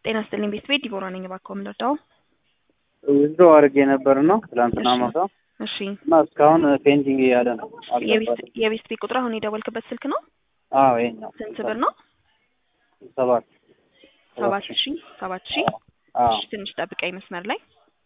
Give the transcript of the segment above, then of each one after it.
ጤና ይስጥልኝ ቤት ቤት ዲቦራ ነኝ። እባክዎ የምንረዳው? ዊዝድሮ አድርጌ ነበር ነው ትላንትና እሺ። ማታ እሺ እና እስካሁን ፔንዲንግ እያለ ነው። የቤት አልገባልም። የቤት ቤት ቁጥር አሁን የደወልክበት ስልክ ነው? አዎ ይሄኛው ስንት ብር ነው? ሰባት ሰባት ሺ ሰባት ሺ አዎ እሺ፣ ትንሽ ጠብቀኝ መስመር ላይ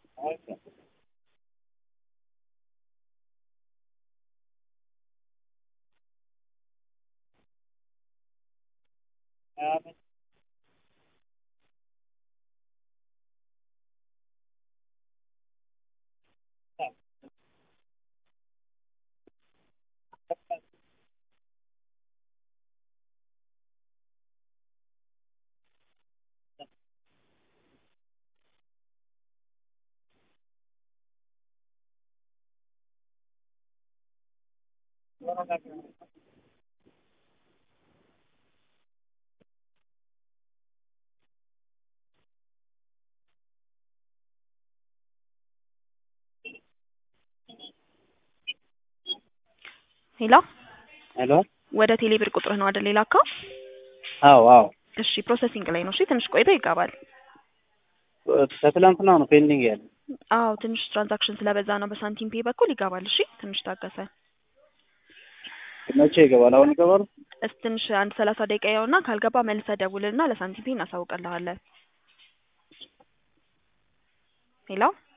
ሄሎ፣ ሄሎ ወደ ቴሌብር ቁጥርህ ነው አይደል የላከው? አዎ አዎ እሺ፣ ፕሮሰሲንግ ላይ ነው። እሺ፣ ትንሽ ቆይቶ ይገባል። ከትላንትና ነው ፔንዲንግ ያለ አዎ፣ ትንሽ ትራንዛክሽን ስለበዛ ነው በሳንቲም ፔ በኩል ይገባል። እሺ፣ ትንሽ ታገሰ። መቼ ይገባል? አሁን ይገባል? እስ ትንሽ አንድ ሰላሳ ደቂቃ ያውና ካልገባ መልሰህ ደውልና ለሳንቲም ፔ እናሳውቅልሃለን። ሄሎ